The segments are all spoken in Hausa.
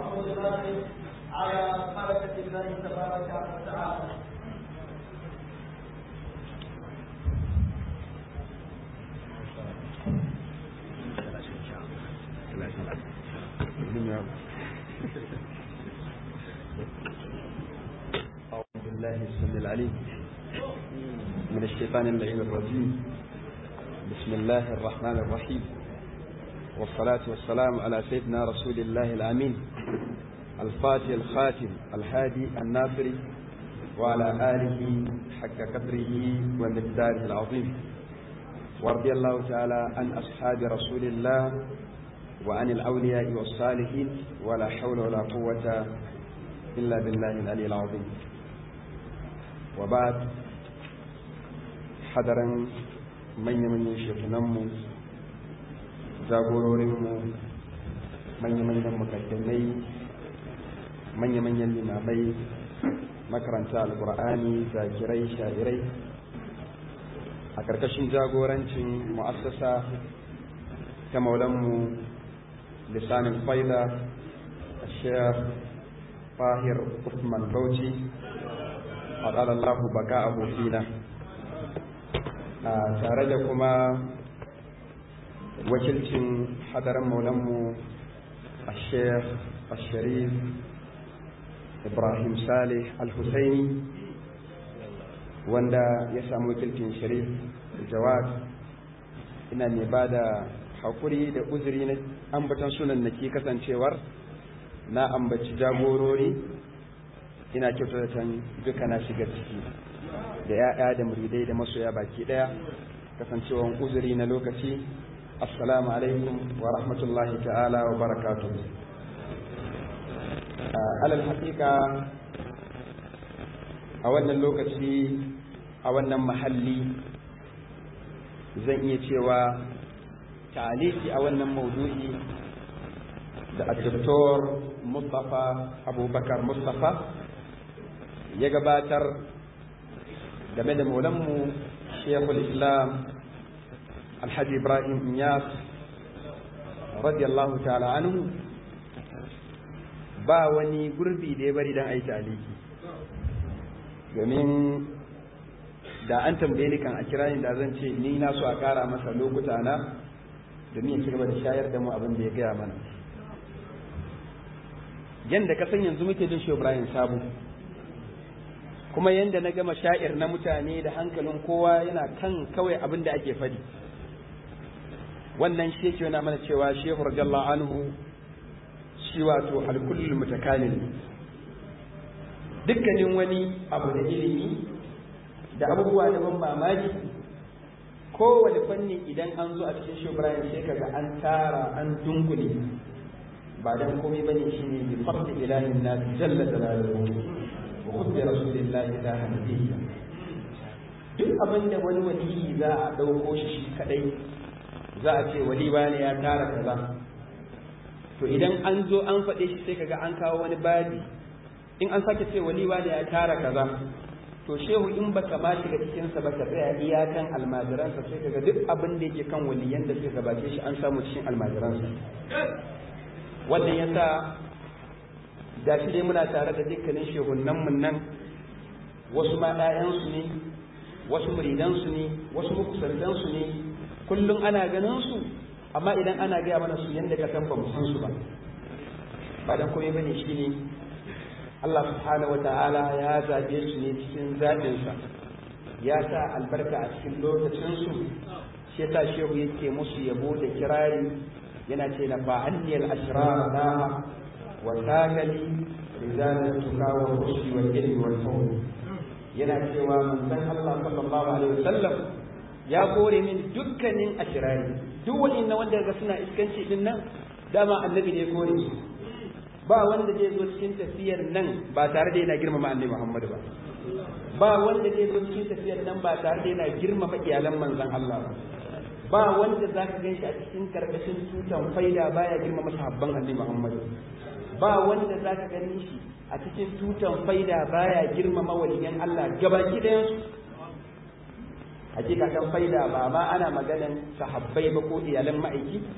محمود الناصر على بركة الله تبارك وتعالى أعوذ بالله السميع العليم من الشيطان اللعين الرجيم بسم الله الرحمن الرحيم والصلاة والسلام على سيدنا رسول الله الأمين الفاتح الخاتم الهادي الناصري وعلى آله حق قدره ومقداره العظيم ورضي الله تعالى عن أصحاب رسول الله وعن الأولياء والصالحين ولا حول ولا قوة إلا بالله العلي العظيم وبعد حضرا من من شيخنمو jagororinmu manya-manyan mukaddamai manya-manyan limamai makaranta alkur'ani zakirai sha'irai a ƙarƙashin jagorancin mu'assasa ta maulanmu lisanin faida a shayar fahir usman bauchi a ƙalallahu baka abokina tare da kuma wakilcin hadarin maulanmu a sheikh al-sharif ibrahim salih al-husaini wanda ya samu wakilcin sharif jawad ina ne ba da haƙuri da uzuri na ambatan sunan na ke kasancewar na ambaci jagorori ina kyautatan duka na shiga ciki da 'ya'ya da muridai da masoya baki ɗaya kasancewan uzuri na lokaci assalamu alaikum wa rahmatullahi ta'ala wa barakatu alal haƙiƙa a wannan lokaci a wannan mahalli zan iya cewa taliki a wannan maudu'i da Dr. Mustapha Abubakar Mustapha ya gabatar game da maulanmu Sheikhul Islam alhaji ibrahim inyas radiyallahu ta'ala anhu ba wani gurbi da ya bari don aiki aliki domin da an tambaye ni kan a kira ni da zan ce ni na so a kara masa lokuta na domin ya ci gaba da shayar da mu abin da ya gaya mana yanda ka san yanzu muke jin shi ibrahim sabu kuma yanda na gama sha'ir na mutane da hankalin kowa yana kan kawai abin da ake fadi wannan shi yake yana mana cewa shehu radiyallahu anhu shi wato alkullul mutakalil dukkanin wani abu da ilimi da abubuwa da ban mamaki kowane fanni idan an zo a cikin shehu ibrahim sai kaga an tara an dunkule ba dan komai bane shine bi fadli ilahin nas jalla jalaluhu wa hubbi rasulillahi ilaha nabiyya duk abin da wani waliyi za a dauko shi shi kadai za a ce wali ne ya tara kaza to idan an zo an faɗe shi sai kaga an kawo wani babi in an sake ce wali ne ya tara kaza to shehu in baka ma shiga cikin sa baka tsaya iyakan almajiransa sai kaga duk abin da yake kan waliyan da suka gabace shi an samu cikin almajiransa wannan yasa da shi dai muna tare da dukkanin shehunan mun nan wasu ma ɗayansu ne wasu muridansu ne wasu makusantansu ne kullum ana ganin su amma idan ana gaya mana su yadda ka san ba mu san su ba ba dan komai bane shine Allah subhanahu wata'ala ya zabe su ne cikin zaɓin sa ya sa albarka a cikin lokacin su shi yasa shehu yake musu yabo da kirari yana ce na ba anniyal ashrar da wa tagali rizalan tuka wa rushdi wal ilmi wal fawl yana cewa manzon Allah sallallahu alaihi wasallam ya kore min dukkanin ashirari duk wani na wanda ga suna iskanci din nan dama annabi ne kore su ba wanda zai zo cikin tafiyar nan ba tare da yana girmama annabi Muhammad ba ba wanda zai zo cikin tafiyar nan ba tare da yana girmama iyalan manzon Allah ba ba wanda zaka gan shi a cikin karkashin tutan faida baya girmama sahabban annabi Muhammad ba wanda zaka gani shi a cikin tutan faida baya girmama waliyan Allah gabaki ɗayan su hakika kan faida ba ma ana maganan sahabbai ba ko iyalan ma'aiki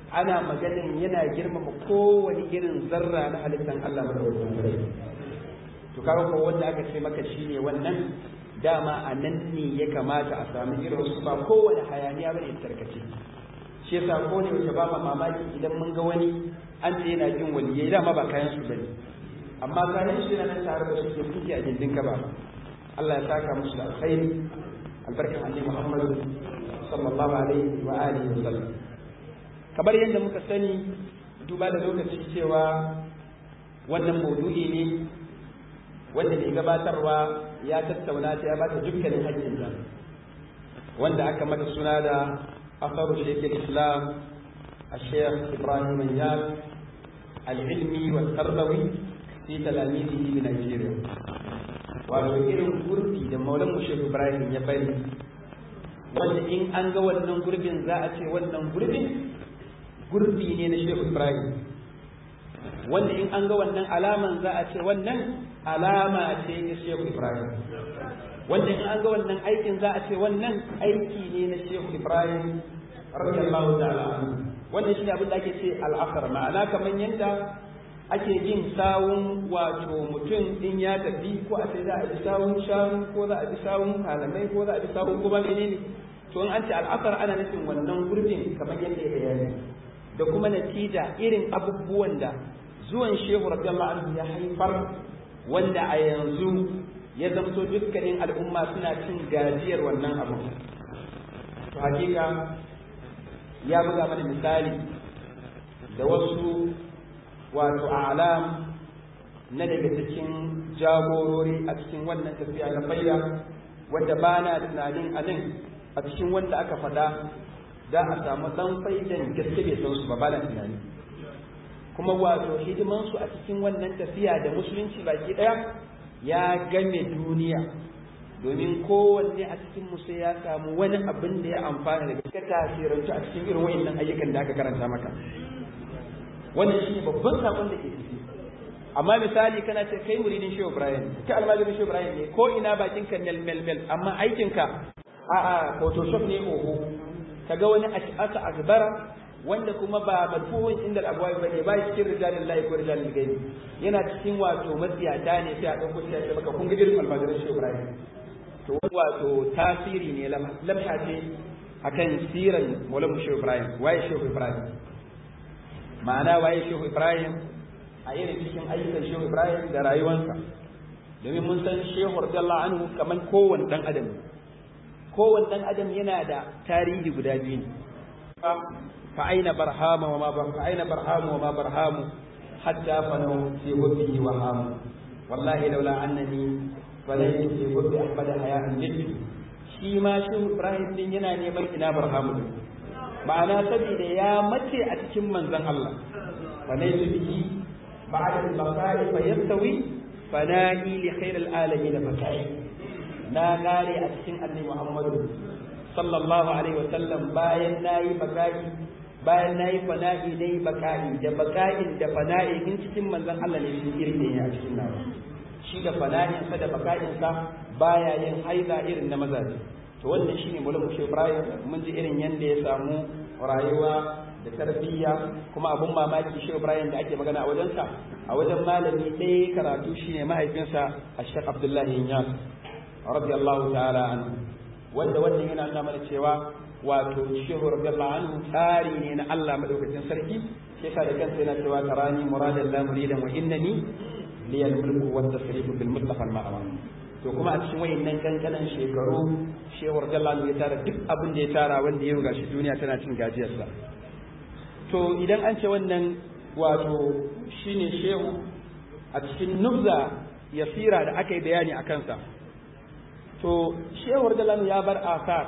ana maganin yana girmama kowane irin zarra na halittar Allah madaukakin sarki to kaga ko wanda aka ce maka shine wannan dama a nan ne ya kamata a samu irin su ba kowane hayaniya bane tarkace shi yasa ko ne wace ba mamaki idan mun ga wani an ce yana jin waliyai dama ba kayan su bane amma kayan shi yana nan tare da su ke kuke a gindin ka ba Allah ya saka musu da alkhairi albarkan annabi Muhammad sallallahu alaihi wa alihi wa sallam kamar yadda muka sani duba da lokaci cewa wannan maudu'i ne wanda mai gabatarwa ya tattauna ta ya bata dukkanin haƙƙinta wanda aka mata suna da asaru shekul islam الشيخ إبراهيم نياز العلمي والتربوي في تلاميذه بنيجيريا wato irin gurbi da maulan mu Shehu Ibrahim ya bari wanda in an ga wannan gurbin za a ce wannan gurbin gurbi ne na Shehu Ibrahim wanda in an ga wannan alaman za a ce wannan alama ce na Shehu Ibrahim wanda in an ga wannan aikin za a ce wannan aiki ne na Shehu Ibrahim radiyallahu ta'ala anhu wannan shine abin da ake ce al'asar ma'ana kamar yadda ake yin sawun wato mutum in ya tafi ko a ce za a bi sawun shanu ko za a bi sawun kalamai ko za a bi sawun kuma menene to in an ce al'asar ana nufin wannan gurbin kamar yadda ya bayani da kuma natija irin abubuwan da zuwan shehu radiyallahu anhu ya haifar wanda a yanzu ya zamto dukkanin al'umma suna cin gajiyar wannan abu to hakika ya buga mana misali da wasu wato alam na daga cikin jagorori a cikin wannan tafiya na fayya wanda ba na tunanin a nan a cikin wanda aka faɗa za a samu ɗan faidan gaske bai san su ba ba na tunani kuma wato hidimansu a cikin wannan tafiya da musulunci baki ɗaya ya game duniya domin kowanne a cikin mu sai ya samu wani abin da ya amfana daga ka tasirantu a cikin irin wa'annan ayyukan da aka karanta maka wannan shi babban sakon da ke ciki amma misali kana ce kai muridin shehu ibrahim kai almajirin shehu ibrahim ne ko ina bakin ka mel mel mel amma aikin ka a a photoshop ne oho kaga wani ash'asa akbara wanda kuma ba madfuhun inda abuwa ba ne ba cikin rijalin lahi ko rijalin gaibi yana cikin wato matsiyata ne sai a ɗauko shi a ce maka kun ga irin almajirin shehu ibrahim to wato tasiri ne lamha ce akan siran Maulana Shehu Ibrahim waye Shehu Ibrahim ma'ana waye Shehu Ibrahim a irin cikin ayyukan Shehu Ibrahim da rayuwarsa domin mun san Shehu radiyallahu anhu kaman kowanne dan adam kowanne dan adam yana da tarihi guda biyu fa aina barhama wa ma fa aina barhamu wa ma barhamu hatta fanu fi hubbihi wa hamu wallahi laula annani falai fi hubbi ahmad haya'an jiddu shi ma shi Ibrahim din yana neman ina barhamu ma'ana saboda ya mace a cikin manzon Allah falai bihi ba'da al-baqa'i fa yastawi fana'i li khair al-alamin fatai na gare a cikin annabi Muhammadu sallallahu alaihi wa sallam bayan nayi baqa'i bayan nayi fana'i dai baqa'i da baqa'in da fana'i in cikin manzon Allah ne shi irin ne a cikin nawa shi da fana'insa da baka'insa baya yin haiza irin na mazaje to wannan shine mulkin Mushe Ibrahim mun ji irin yanda ya samu rayuwa da tarbiyya kuma abun mamaki Shehu Ibrahim da ake magana a wajensa a wajen malami ɗaya karatu shine mahaifinsa Sheikh Abdullahi Inyas radiyallahu ta'ala anhu wanda wannan yana nuna mana cewa wato Shehu radiyallahu anhu tsari ne na Allah madaukakin sarki shi yasa da kansa yana cewa tarani muradan la muridan wa innani liyal mulku wat tasrifu bil mustafa al ma'ruf to kuma a cikin wayannan kankanan shekaru shehur jalal ya tara duk abin da ya tara wanda ya gashi duniya tana cin gajiyarsa to idan an ce wannan wato shine shehu a cikin nubza yasira da aka yi bayani a kansa to shehur jalal ya bar asar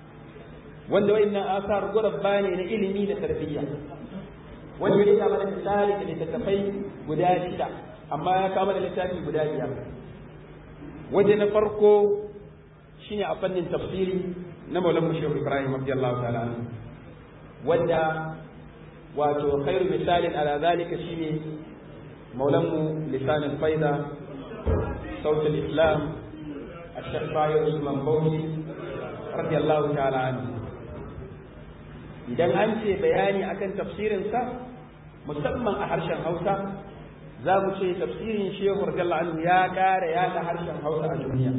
wanda wayannan asar gurabba ne na ilimi da tarbiyya wanda ya kama da misali da littattafai guda shida amma ya kama da littafi guda biyar waje na farko shine a fannin tafsiri na maulan shehu ibrahim radiyallahu ta'ala wanda wato khairu misalin ala zalika shine maulan mu lisanin faida صوت الإسلام الشيخ باير عثمان بوشي رضي الله تعالى عنه idan an ce bayani akan tafsirinsa musamman a harshen hausa za mu ce tafsirin shehu radiyallahu anhu ya ƙara yaɗa harshen hausa a duniya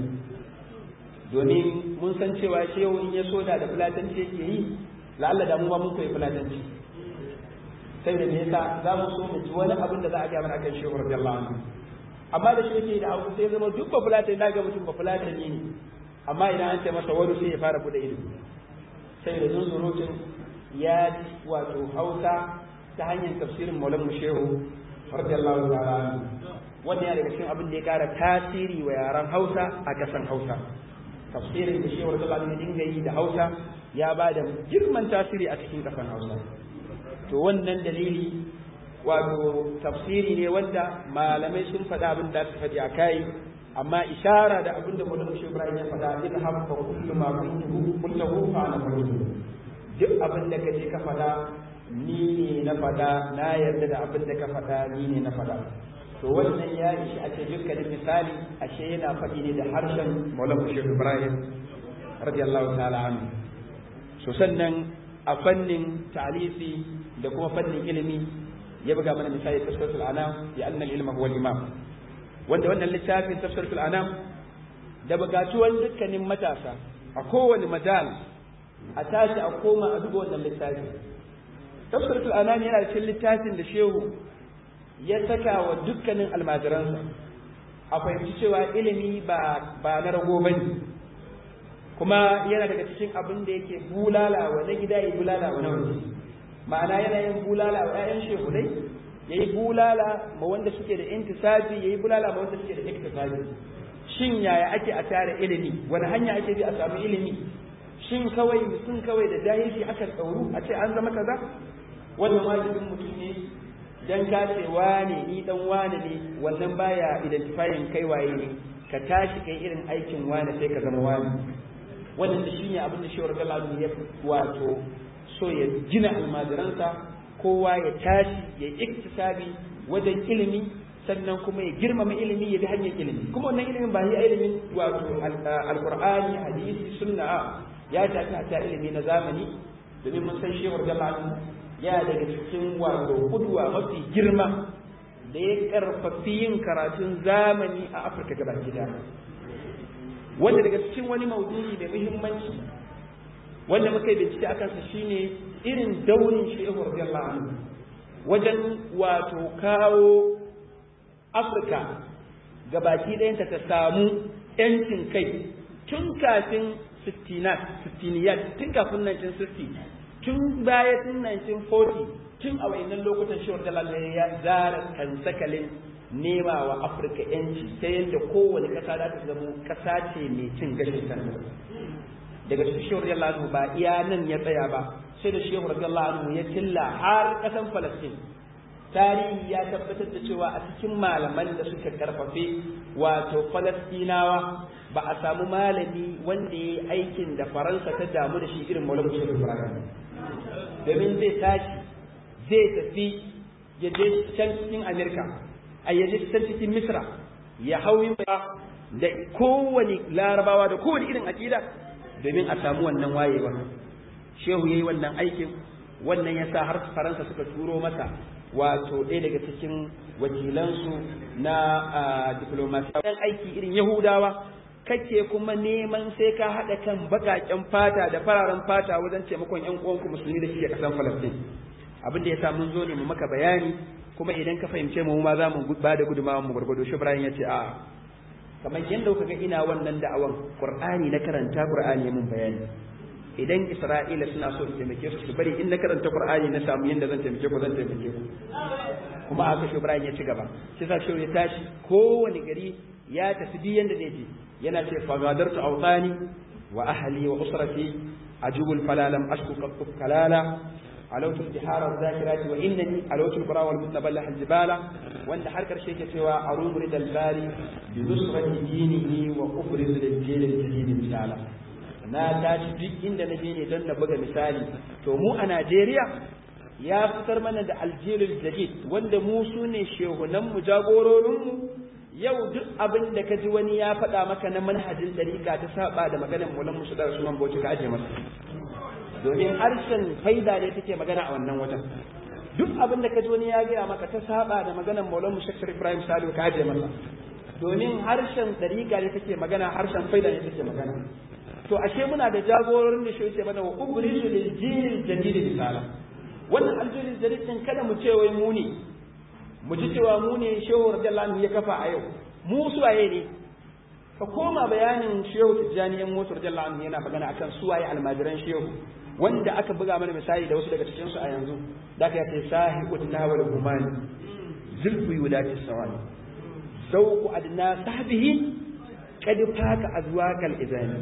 domin mun san cewa shehu in ya soda da fulatanci yake yi la'alla da mu ba mun koyi fulatanci sai da me yasa za mu so mu ji wani abin da za a gaya mana akan shehu radiyallahu anhu amma da shi yake da hausa sai zama duk ba fulatan da ga mutum ba fulatan ne amma idan an ce masa wani sai ya fara bude ido sai da zunzurutun ya ji wato hausa ta hanyar tafsirin maulan shehu radiyallahu ta'ala wannan ya daga cikin abin da ya kara tasiri wa yaran hausa a kasan hausa tafsirin da shehu radiyallahu anhu dinga yi da hausa ya ba da girman tasiri a cikin kasan hausa to wannan dalili wato tafsiri ne wanda malamai sun faɗa abin da su faɗi a kai amma ishara da abin da Maulana Shehu Ibrahim ya faɗa in habba kullu ma kuntu kullahu fa ana kuntu duk abin da kaje ka faɗa ni ne na faɗa na yarda da abin da ka faɗa ni ne na faɗa to wannan ya ishi a ce dukkanin misali ashe yana faɗi ne da harshen Maulana Shehu Ibrahim radiyallahu ta'ala anhu so sannan a fannin ta'alisi da kuma fannin ilimi ya buga mana misali tafsirul anam ya annal ilma huwa al-imam wanda wannan littafin tafsirul anam da bugatuwan dukkanin matasa a kowane majal a tashi a koma a duba wannan littafi tafsirul anam yana cikin littafin da shehu ya saka wa dukkanin almajiransa a fahimci cewa ilimi ba ba na rago bane kuma yana daga cikin abin da yake bulala wa na gida ya bulala wa na waje ma'ana yana yin bulala wa ƴaƴan shehunai ya yi bulala ma wanda suke da intisabi ya yi bulala ma wanda suke da iktisabi shin yaya ake a tare ilimi wani hanya ake bi a samu ilimi shin kawai mutum kawai da jahilci aka tsauru a ce an zama kaza wannan wajibin mutum ne dan ka ce wane ni dan wane ne wannan baya identifying kai waye ne ka tashi kai irin aikin wane sai ka zama wane wannan shine abin da shawar galadu ya wato so ya gina almajiransa kowa ya tashi ya iktisabi wajen ilimi sannan kuma ya girmama ilimi ya bi hanyar ilimi kuma wannan ilimin ba yi ilimin wato alqur'ani hadisi sunna ya tafi hatta ilimi na zamani domin mun san shehu radiyallahu ya daga cikin wato kudwa mafi girma da ya karfafi yin karatun zamani a Afirka gaba gida wanda daga cikin wani maudu'i mai muhimmanci wanda muka yi bincike a kansa shine irin daurin shehu radiyallahu anhu wajen wato kawo afirka gabaki ɗayanta ta samu yancin kai tun kafin 60 tun kafin 1960 tun baya tun 1940 tun a wayannan lokutan shehu radiyallahu ya zara kansakalin nema wa afirka yanci ta yadda kowane ƙasa za ta zama ƙasa ce mai cin gashin kanta daga cikin shehu radiyallahu anhu ba iya nan ya tsaya ba sai da shehu radiyallahu anhu ya tilla har kasan falastin tarihi ya tabbatar da cewa a cikin malaman da suka karfafe wato falastinawa ba a samu malami wanda ya yi aikin da faransa ta damu da shi irin maulana shehu ibrahim domin zai tashi zai tafi ya je can cikin amerika a ya je can cikin misra ya hau da kowane larabawa da kowane irin aƙida domin a samu wannan wayewa shehu yayi wannan aikin wannan yasa har faransa suka turo masa wato ɗaya daga cikin wakilansu na diplomasi dan aiki irin yahudawa kake kuma neman sai ka haɗa kan baƙaƙen fata da fararen fata wajen taimakon ƴan uwanku musulmi da ke ƙasar falastin abin da yasa mun zo ne mu maka bayani kuma idan ka fahimce mu ma za mu ba da gudunmawar mu gwargwado shi Ibrahim ya ce a kamar yadda kuka ga ina wannan da'awan qur'ani na karanta qur'ani mun bayani idan isra'ila suna so su taimake su su bari in na karanta qur'ani na samu yadda zan taimake ku zan taimake ku kuma aka shi ibrahim ya ci gaba shi sa shi ya tashi kowane gari ya tafi duk yanda zai je yana ce fagadartu awtani wa ahli wa usrati ajubul falalam ashku qattu kalala علوت البحار الذاكرات وانني علوت القرى والمتبلح الجبال وان har karshe ke cewa arum ridal bari bi nusrati dinihi wa ufrid lil jil al jadid misala na tashi duk inda na je ne don na buga misali to mu a Najeriya ya fitar mana da aljilul jadid wanda mu su ne shehunan mu jagororin mu yau duk abin da ka ji wani ya faɗa maka na manhajin dariƙa ta saba da maganar mulan musu da Usman Bauchi ka aje masa domin harshen faida ne take magana a wannan watan duk abin da ka ji wani ya gaya maka ta saba da maganar Maulana Shakir Ibrahim Salihu ka je masa domin harshen dariƙa ne take magana harshen faida ne take magana to ashe muna da jagororin da shi yake mana wa ubrisu lil jil jadid misala wannan aljilin jadid din kada mu ce wai mu ne mu ji cewa mu ne shehu radiyallahu anhu ya kafa a yau mu suwaye ne ka koma bayanin shehu tijjani yan motar radiyallahu anhu yana magana akan suwaye almajiran shehu wanda aka buga mana misali da wasu daga cikin su a yanzu da aka yace sahibu nawal humani zulfu yudati sawani zawqu adna sahbihi qad faka azwakal izani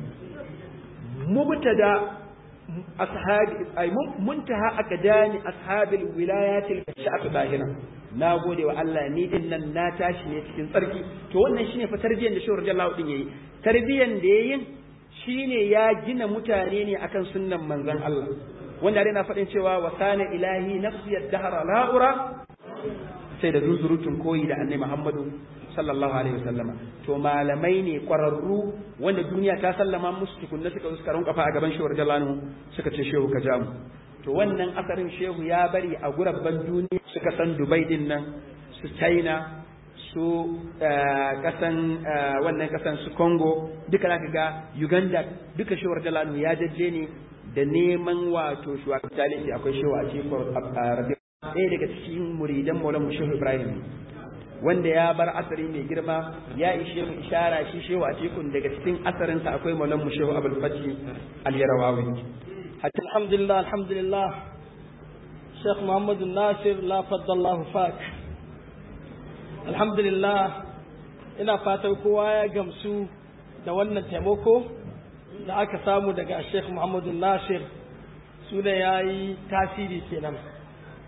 mubtada ashabi ay muntaha akadani ashabil wilayatil sha'ab bahira na gode wa Allah ni din nan na tashi ne cikin tsarki to wannan shine fa tarbiyyar da Shehu radiyallahu din yayi tarbiyyar da yayin shine ya gina mutane ne akan sunnan manzon Allah wanda dai na faɗin cewa wa kana ilahi nafsi ad-dahra la'ura sai da zuzurutun koyi da annabi Muhammadu sallallahu alaihi wasallama to malamai ne kwararru wanda duniya ta sallama musu tukunna suka suka rinka fa a gaban shehu radiyallahu suka ce shehu ka ja mu to wannan asarin shehu ya bari a gurabban duniya suka san Dubai din nan su China su kasan wannan kasan su Congo duka zaka ga Uganda duka shehu radiyallahu ya jajje ne da neman wato shugaban akwai shehu a cikin ɗaya daga cikin muridan Maulana Shehu Ibrahim wanda ya bar asari mai girma ya ishe mu ishara shi shehu a cikin daga cikin asarinsa akwai Maulana Shehu Abdul Fati Al-Yarawawi حتى الحمد لله الحمد لله شيخ محمد الناصر لا فضل الله فاك الحمد لله ina fatan kowa ya gamsu da wannan taimako da aka samu daga Sheikh Muhammadu Nasir su da ya yi tasiri kenan